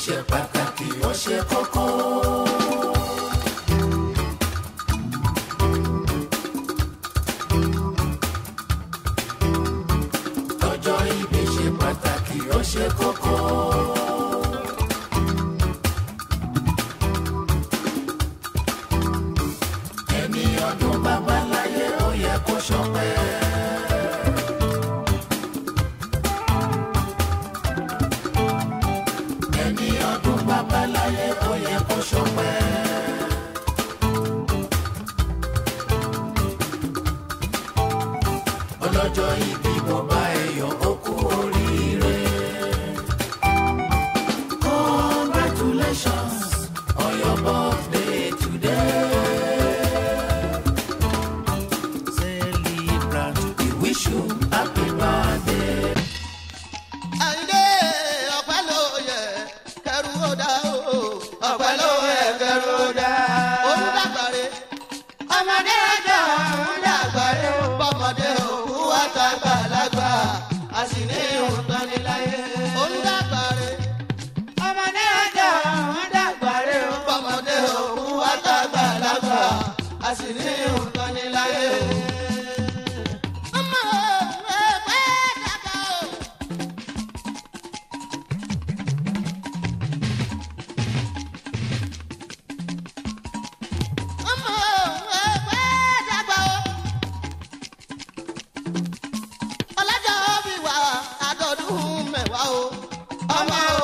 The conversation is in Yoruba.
ṣe pàtàkì ó ṣe kókó. ọjọ́ ìbí ṣe pàtàkì ó ṣe kókó. ẹni ọdún bàbá láyé ó yẹ kó ṣọpẹ́. ẹni ọdún bàbá láyé ó yẹ kó ṣọpẹ́. ọlọ́jọ́ ìbí bọ́bá ẹ̀yọ́ ó kú oríire. congratulations on your birthday today. Celebrant, we wish you happy birthday. àyìndé ọpẹ́ ló yẹ kẹrù ó dá o ọpẹ́ ló yẹ kẹrù ó dá. olùdàgbàre ọmọdé ọjọ́ olùdàgbàre bọ́mọdé òkú àtàgbàlagbà a sì ní ìhùntàn níláyé. olùdàgbàre ọmọdé ọjọ́ olùdàgbàre bọ́mọdé òkú àtàgbàlagbà a sì ní ìhùntàn níláyé. ọmọ ẹgbẹ́ dàgbà o. ọmọ ẹgbẹ́ dàgbà o. ọlọ́jọ́ bí wà àdọ́dún mẹ́wàá o. ọmọ